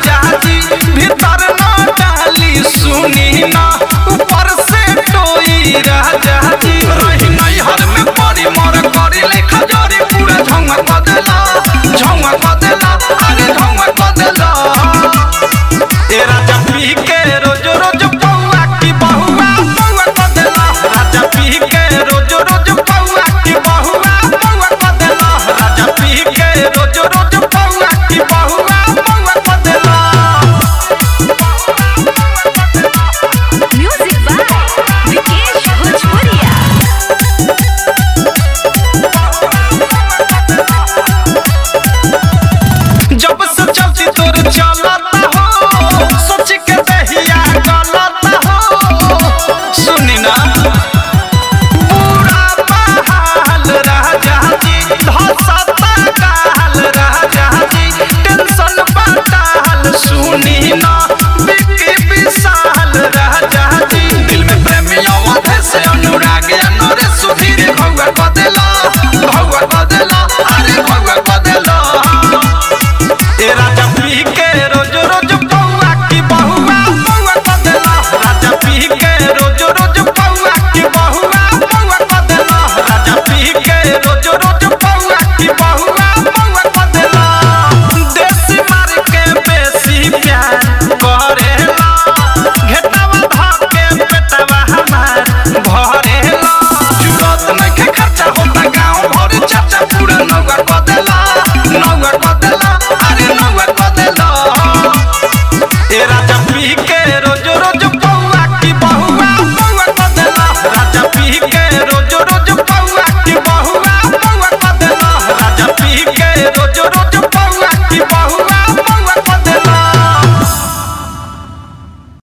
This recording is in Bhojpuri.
राजा जी भीतर न डाली सुनी ना ऊपर से टोई राजा जी रही नहीं हर में पड़ी मोर करी लेखा जोरी पूरा झौंगा क देला झौंगा क देला अरे झौंगा क देला ए राजा पी के रोज रोज पौआ की बहुआ पौआ क देला राजा पी के रोज रोज पौआ की बहुआ पौआ क देला राजा पी के रोज रोज पौआ की बहुआ पौआ क देला Music by Vikesh Bhojpuria. जब से चलती तोर चलता हो सोच के दहिया गलता हो सुनी ना पूरा बहाल राजा जी धसता काल राजा जी टेंशन बटाल सुनी ना